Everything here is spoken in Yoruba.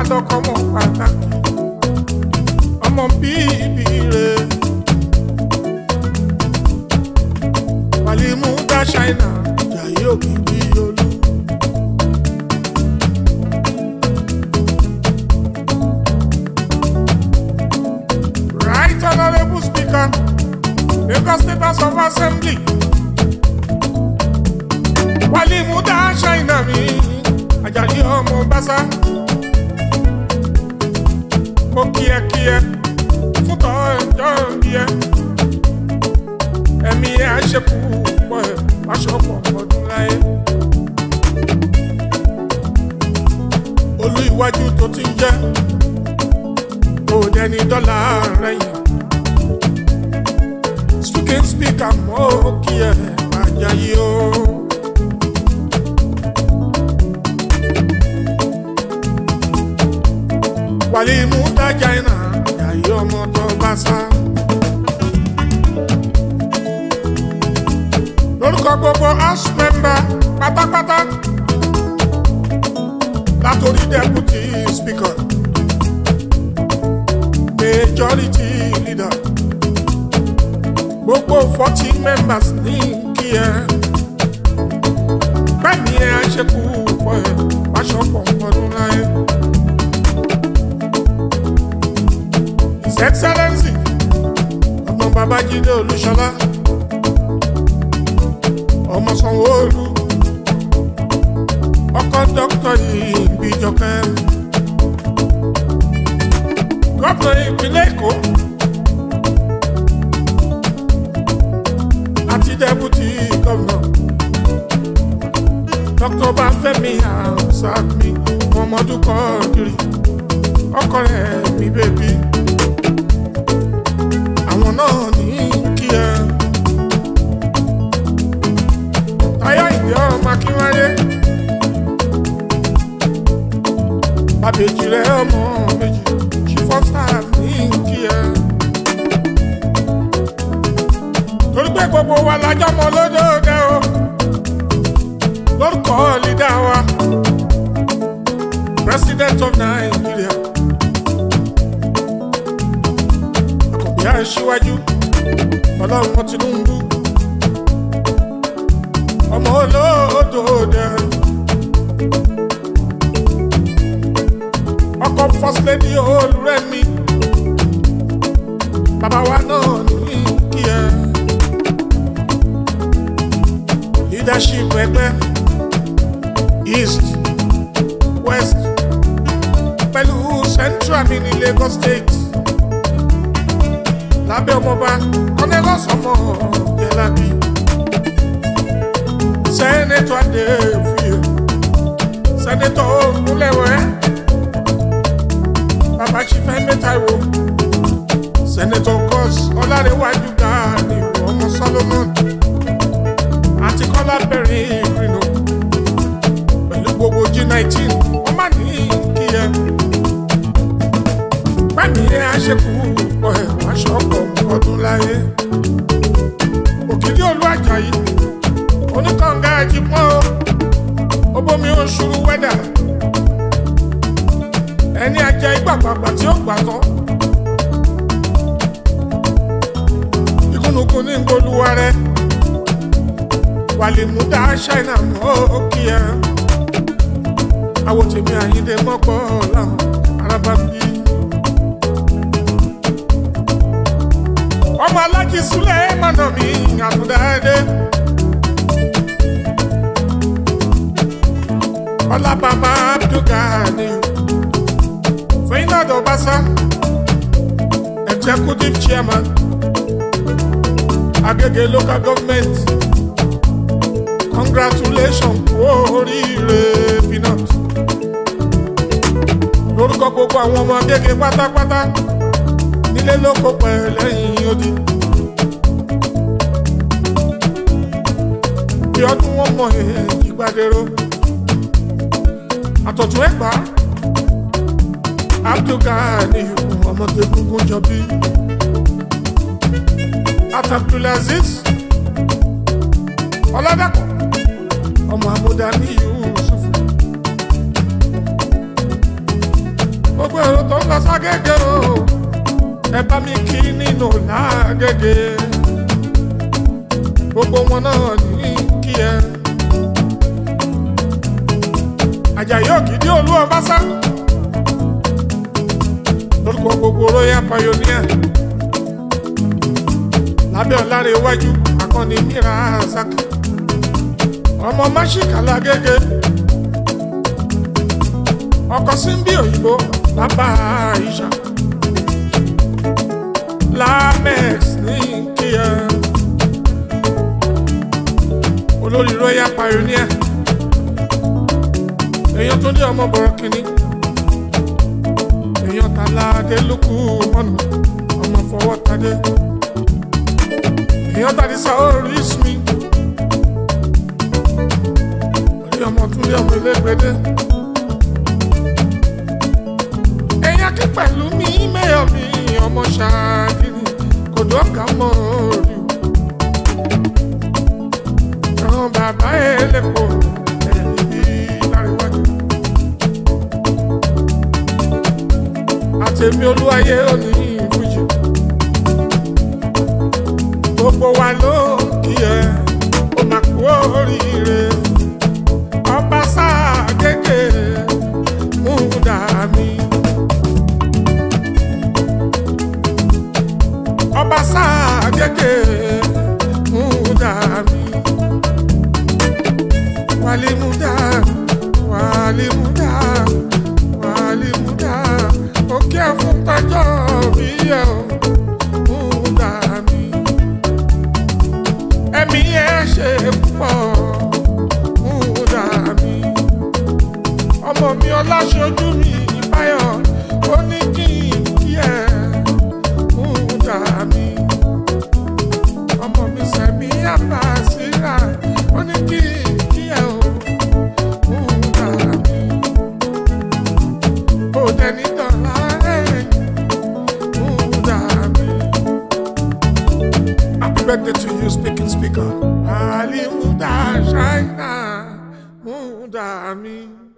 lọ́kọ́ mọ̀ pàtàkì ọmọ bíbí rẹ̀ wàlímú dá ṣáínà jàyé òkìkí olú. Right Honorable Speaker, Lagos State House of Assembly. Wàlímú dá ṣáínà mi, Àjàyí ọmọ Básá. Mo kí ẹ kí ẹ fún tọ́ ẹjọ́ bí ẹ. Ẹ̀mí ẹ̀ á ṣe kú pọ̀ ẹ̀ aṣọ pọ̀ ọdún láyé. Olú iwájú tó ti ń jẹ́ kò dẹni dọ́là rẹ̀yìn. Speaking speaker mọ́ kí ẹ Àjàyí o. Wàlímú dájà iná Àjàyí ọmọ tó bá sá. lórúkọ gbogbo house member pátápátá látòrí deputy speaker majority leader gbogbo forty members ní kí ẹ bẹ́ẹ̀ni ẹ ṣekú pọ̀ ẹ wáṣọpọ̀ ọdún láyé. his excellency ọmọ babájídé olúṣọlá ọmọ sanwó-olu ọkọ dókítà ìbíjọkẹ gómìnà ìpínlẹ̀ èkó àti dẹ́bùtì gómìnà dókítà báfẹ́mi àṣàmì mọ́mọ́dún kọ́ọ̀dìrì ọkọ rẹ̀ mi bèbí àwọn náà ní kí ẹ. Táyọ̀ ìdí ọmọ Akínwálé. Bàbèjì rẹ̀ ọmọ méjì, chief of staff ní kí ẹ. Torí pé gbogbo wa lájọ́ mọ lódòdó o. Lórúkọ lídà wa, President of Nigeria. Àkọ́bí aṣíwájú, Ọlọ́run Tinubu ọmọ olóòdò dẹ. ọkọ first lady olùrẹ́mi bàbá wa náà ní kí ẹ. leadership ẹgbẹ́ east west pẹ̀lú central mi ní Lagos state lábẹ́ ọmọọba Cornelius ọmọ Jẹ́lábí sẹ́nẹ́tọ̀ adéfìyè sẹ́nẹ́tọ̀ ògúnlẹ̀wẹ̀ bàbá ṣífẹ́ mẹ́tàwó sẹ́nẹ́tọ̀ gọ́s ọlárẹ̀wájú gàánì ọmọ solomon àti kọ́lá bẹ̀rẹ̀ ìrìnà pẹ̀lú gbogbo g19 wọ́n má ní kí ẹ pẹ́ẹ́mì ẹ àṣekù pọ̀ ẹ̀ wáṣọ ọkọ̀ ọdún láyé òkìlí olú àjàyí oníkànga àjìpọ̀ obomi oṣù wẹ́dà ẹni ajá ìgbàgbàgbà tí ó gbà tán ìkùnùkùn ní ngolúwa rẹ wàlìmúdà ṣáínà mọ́ òkì ẹ àwòtẹ́mi àyíndé mọ́pọ̀ làwọn arábá ń bí. ọmọ alájí súlẹ̀ mọ̀nà mi àtúndáadé. ọlá bàbá abdulgani Ferdinand Obasa executive chairman Agege local government congratulations kú oríire peanut lórúkọ gbogbo àwọn ọmọ Agege pátápátá nílé lóko pẹ̀ lẹ́yìn odi. bí ọdún wọn mọ èyí gbàdéró àtọ̀tún ẹ̀gbá abdulgani ọmọdé gungun jọbí atabdulaziz ọlọ́dàpọ̀ ọmọ amúdá ní yusuf ságége o ẹ bá mi kí nínú lágége gbogbo wọn náà ní kí ẹ. Àjàyí Òkìdí olú ọbaṣá lórúkọ gbogbo royal pioneer lábẹ́ ọ̀láre iwájú akọni mira azaki ọmọ máṣíkàlà gẹ́gẹ́ ọkọ símbí òyìnbó bàbá àìṣà lamex ní kíá olórí royal pioneer èèyàn tó ní ọmọ bọ̀rọ̀ kìíní èèyàn tàlà adélùkù mọ́nà ọmọ fọwọ́ tadé èèyàn tàdí sáórì ismi orí ọmọ tún lé ọmọ ilégbèdé èèyàn kí pẹ̀lú mi mẹ́yọ̀ mi ọmọ ṣáàdìní kò dọ́ka mọ́ orí àwọn bàbá ẹlẹ́pọ̀ ẹ̀rí bí láríwájú àtẹ̀mí olúwayé òní ìfújì gbogbo wa ló ń kí ẹ ó máa kú oríire ọba sáà kéèké mú dà mí. ọba sáà kéèké mú dà mí. wálé mú dà wálé mú dà wálé mú dà òkè fún tọjọ́ bí ẹ ò mú dà mí ẹ̀mí ẹ̀ ṣe púpọ̀ múdà mi. ọmọ mi ọláṣojú mi báyọ̀ ó ní kí n kí ẹ̀ múdà mi. ọmọ mi sẹ̀mí àbàṣírà ó ní kí n kí ẹ̀ o múdà mi. ó dẹni dọ̀là ẹ̀yìn múdà mi. Happy birthday to you, speaking speaker. Ali Muda Shaina Muda Mi.